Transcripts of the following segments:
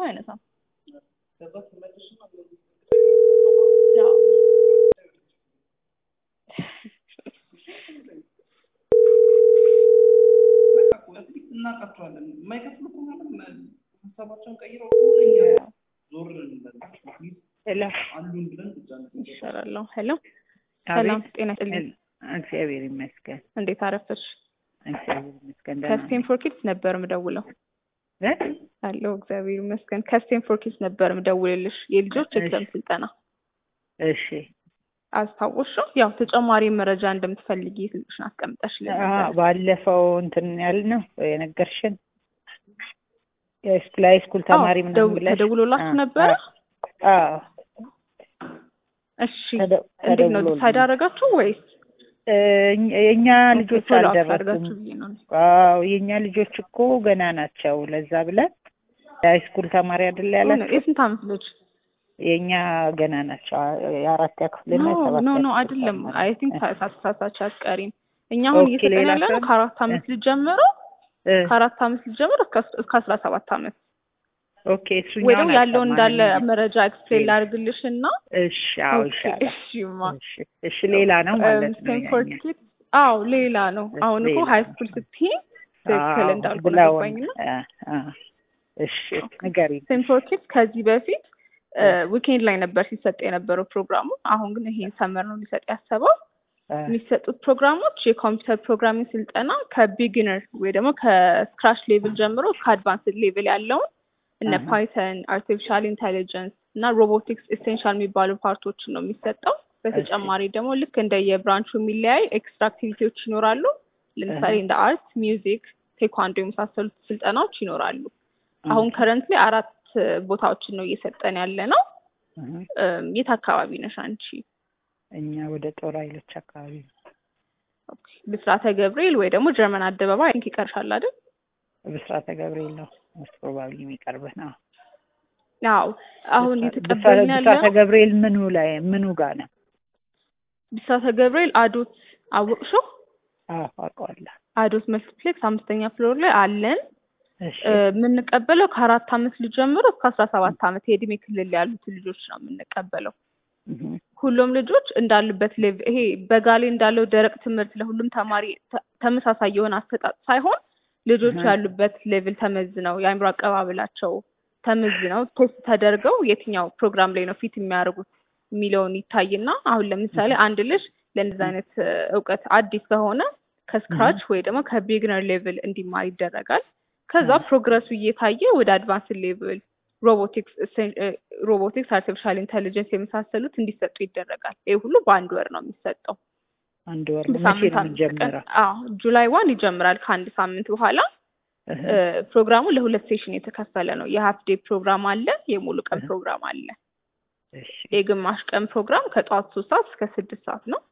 ስደውልላቸው አይነሳም። እናውቃቸዋለን። የማይከፍሉ ከሆነ ሀሳባቸውን ቀይረው ከሆነ እኛ ዞር እንበላቸው ሄሎ አሉን ብለን ብቻ ነው ይሻላለሁ። ሄሎ ሰላም ጤና ይስጥልኝ። እግዚአብሔር ይመስገን። እንዴት አረፈሽ? እግዚአብሔር ይመስገን። ደህና ነኝ። ከስቴንፎር ኪድስ ነበር ምደውለው እ? አለው። እግዚአብሔር ይመስገን። ከስቴንፎር ኪድስ ነበር ምደውልልሽ የልጆች ኤግዛም ስልጠና እሺ አስታወስሽው? ያው ተጨማሪ መረጃ እንደምትፈልጊ ስልክሽን አስቀምጠሽልኝ አ ነበር። ባለፈው እንትን ያልነው የነገርሽን የስኩል ስኩል ተማሪ አዎ፣ ምናምን ደው- ብለሽ ተደውሎላችሁ አ- ነበረ? አዎ እሺ ተደ- እንዴት ነው ተደውሎልኝ። ዲሳይድ አደረጋችሁ ወይስ እ፣ እኛ- የእኛ ልጆች ፎሎ አፕ አልደረሱም። አድርጋችሁ ብዬ ነው። አዎ የእኛ ልጆች እኮ ገና ናቸው። ለዛ ብለን የሃይስኩል ተማሪ አይደል ያላችሁ? የስንት ዓመት ልጅ? የእኛ ገና ናቸው። የአራተኛ ክፍልና ኖ የሰባተኛ ኖ ኖ ክፍል አይደለም። ተማሪ። አይ ቲንክ ሳሳሳች አትቀሪም። እኛ አሁን ኦኬ፣ እየሰጠን ሌላ ያለ ነው ሰው? ከአራት ዓመት ልጅ ጀምሮ እ፣ ከአራት ዓመት ልጅ ጀምሮ እስከ እስከ አስራ ሰባት ዓመት ኦኬ እሱኛውን ወይ ደግሞ ያለው እንዳለ አልሰማንም። መረጃ ኤክስፕሌን ላድርግልሽ እና እሺ አዎ ይሻላል። እሺማ እሺ እሺ ሌላ ነው ማለት ነው። ስቴንፎርድ ያኛው። ኪድስ አዎ ሌላ ነው። እሺ፣ አሁን እኮ ሌላ ሀይ ነው። ስኩል ስትይ ትክክል አዎ እንዳልኩ ብለውን፣ ገባኝና አ፣ አ፣ እሺ ንገሪኝ። ስቴንፎርድ ኪድስ ከዚህ በፊት ዊኬንድ ላይ ነበር ሲሰጥ የነበረው ፕሮግራሙ። አሁን ግን ይሄን ሰመር ነው ሊሰጥ ያሰበው። አ፣ የሚሰጡት ፕሮግራሞች የኮምፒውተር ፕሮግራሚንግ ስልጠና ከቢጊነር ወይ ደግሞ ከስክራች ሌቭል ጀምሮ እስከ አድቫንስድ ሌቭል ያለውን እነ አሃ። ፓይተን፣ አርቲፊሻል ኢንቴሊጀንስ እና ሮቦቲክስ ኤሴንሻል የሚባሉ ፓርቶችን ነው የሚሰጠው። በተጨማሪ ደግሞ ልክ እንደ የብራንቹ የሚለያይ ኤክስትራ አክቲቪቲዎች ይኖራሉ። ለምሳሌ እንደ አርት፣ ሚውዚክ፣ ቴኳንዶ የመሳሰሉት ስልጠናዎች ይኖራሉ። አሁን ከረንትሊ አራት ቦታዎችን ነው እየሰጠን ያለ ነው። እህ፣ እም፣ የት አካባቢ ነሽ አንቺ? እኛ ወደ ጦር ኃይሎች አካባቢ ነው። ኦኬ፣ ብስራተ ገብርኤል ወይ ደግሞ ጀርመን አደባባይ አይ ቲንክ ይቀርሻል አይደል? ብስራተ ገብርኤል ነው ሞስት ፕሮባብሊ የሚቀርብህ ነው። አዎ አሁን ብስራ- እየተቀበልን ያለ ብስራተ ገብርኤል ምኑ ላይ ምኑ ጋር ነው? ብስራተ ገብርኤል አዶት አወቅሽው? አዎ አውቀዋለሁ። አዶት መልቲፕሌክስ አምስተኛ ፍሎር ላይ አለን። እሺ እ፣ የምንቀበለው ከአራት አመት ልጅ ጀምሮ እስከ አስራ ሰባት አመት የእድሜ ክልል ያሉትን ልጆች ነው የምንቀበለው። እህ፣ ሁሉም ልጆች እንዳሉበት ሌቭል ይሄ በጋሌ እንዳለው ደረቅ ትምህርት ለሁሉም ተማሪ ተ- ተመሳሳይ የሆነ አሰጣጥ ሳይሆን ልጆች እህ። ያሉበት ሌቭል ተመዝነው የአእምሮ አቀባበላቸው ተመዝነው ቴስት ተደርገው የትኛው ፕሮግራም ላይ ነው ፊት የሚያደርጉት የሚለውን ይታይና አሁን ለምሳሌ አንድ ልጅ ለእንደዚህ አይነት እ፣ እውቀት አዲስ ከሆነ ከስክራች ወይ ደግሞ ከቢግነር ሌቭል እንዲማር ይደረጋል። ከዛ እህ። ፕሮግረሱ እየታየ ወደ አድቫንስ ሌቭል ሮቦቲክስ ሮቦቲክስ፣ አርቲፊሻል ኢንቴሊጀንስ የመሳሰሉት እንዲሰጡ ይደረጋል። ይህ ሁሉ በአንድ ወር ነው የሚሰጠው። አንድ ወር ነው። መቼ በሳምንት ነው አምስት ቀን የሚጀምረው? አዎ ጁላይ ዋን ይጀምራል። ከአንድ ሳምንት በኋላ እህ፣ እ፣ ፕሮግራሙ ለሁለት ሴሽን የተከፈለ ነው። የሀፍ ዴይ ፕሮግራም አለ፣ የሙሉ ቀን እህ። ፕሮግራም አለ። እሺ የግማሽ ቀን ፕሮግራም ከጠዋት ሶስት ሰዓት እስከ ስድስት ሰዓት ነው።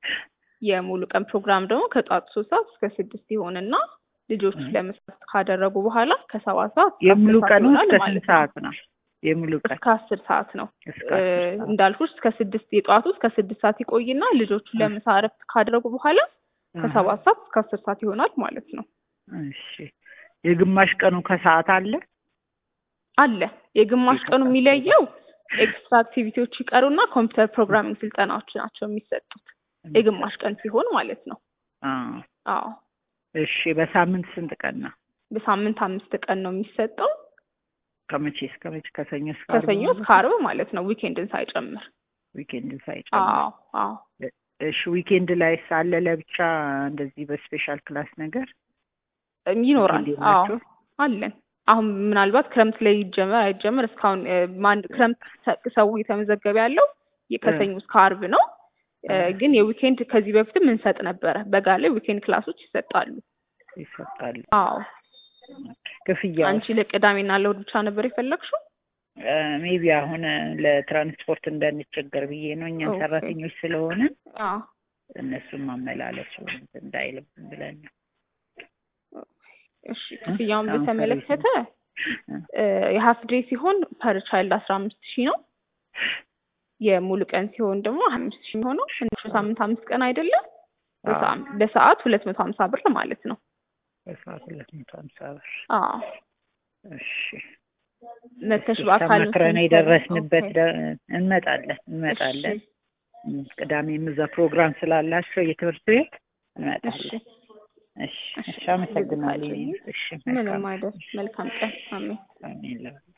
የሙሉ ቀን ፕሮግራም ደግሞ ከጠዋት ሶስት ሰዓት እስከ ስድስት ይሆንና ልጆቹ እህ። ለምሳት ካደረጉ በኋላ ከሰባት ሰዓት እስከ የሙሉ አስር ሰዓት ቀኑ ይሆናል እስከ ማለት ስንት ነው። ሰዓት ነው? የሙሉ ቀን እስከ አስር ሰዓት ነው። እስከ እ፣ አስር ሰዓት። እንዳልኩሽ እስከ ስድስት የጠዋቱ እስከ ስድስት ሰዓት ይቆይና ልጆቹ እህ። ለምሳ እረፍት ካደረጉ በኋላ እህ። ከሰባት ሰዓት እስከ አስር ሰዓት ይሆናል ማለት ነው። እሺ የግማሽ ቀኑ ከሰዓት አለ? አለ የግማሽ ቀኑ የሚለየው ኤክስትራ አክቲቪቲዎች ይቀሩና ኮምፒውተር ፕሮግራሚንግ ስልጠናዎች ናቸው የሚሰጡት የግማሽ ቀን ሲሆን ማለት ነው። አዎ አዎ እሺ በሳምንት ስንት ቀን ነው? በሳምንት አምስት ቀን ነው የሚሰጠው ከመቼ እስከ መቼ? ከሰኞ እስከ ዓርብ ከሰኞ ማለት እስከ ነው? አርብ ማለት ነው ዊኬንድን ሳይጨምር። ዊኬንድ ሳይጨምር። አዎ አዎ እሺ ዊኬንድ ላይ ሳለ ለብቻ እንደዚህ በስፔሻል ክላስ ነገር እም ይኖራል። ዊኬንድ አዎ የላችሁ? አለን። አሁን ምናልባት ክረምት ላይ ይጀመር አይጀመር እስካሁን እ፣ ማን ክረምት ሰ- ሰው እየተመዘገበ ያለው የ- ከሰኞ እስከ አርብ ነው። እ፣ እ። ግን የዊኬንድ ከዚህ በፊትም እንሰጥ ነበረ። በጋ ላይ ዊኬንድ ክላሶች ይሰጣሉ። ይሰጣሉ። አዎ ክፍያው አንቺ ለቅዳሜና ለእሑድ ብቻ ነበር የፈለግሽው? ሜቢ አሁን ለትራንስፖርት እንዳንቸገር ብዬ ነው። እኛም ኦኬ። ሰራተኞች ስለሆነ አዎ እነሱም ማመላለሱ እንትን እንዳይልብን ብለን ነው። እሺ ክፍያውን አሁን በተመለከተ እ። እ፣ የሀፍ ዴይ ሲሆን ፐር ቻይልድ አስራ አምስት ሺህ ነው። የሙሉ ቀን ሲሆን ደግሞ አምስት ሺህ የሚሆነው ትንሽ ሳምንት አምስት ቀን አይደለም በሰዓት- በሰዓት ሁለት መቶ ሀምሳ ብር ማለት ነው። በሰዓት ሁለት መቶ ሀምሳ ብር። አዎ እሺ መተሽ እሱ በአካል ነው ተመክረን ትምህርት የደረስንበት ኦኬ። ደ- እንመጣለን እንመጣለን። እሺ እም፣ ቅዳሜም እዛ ፕሮግራም ስላላቸው የትምህርት ቤት እሺ እንመጣለን። እሺ እሺ እሺ፣ አመሰግናለሁ። ብዙ እሺ ምንም መልካም አይደል። መልካም ቀን። አሜን። አሜን።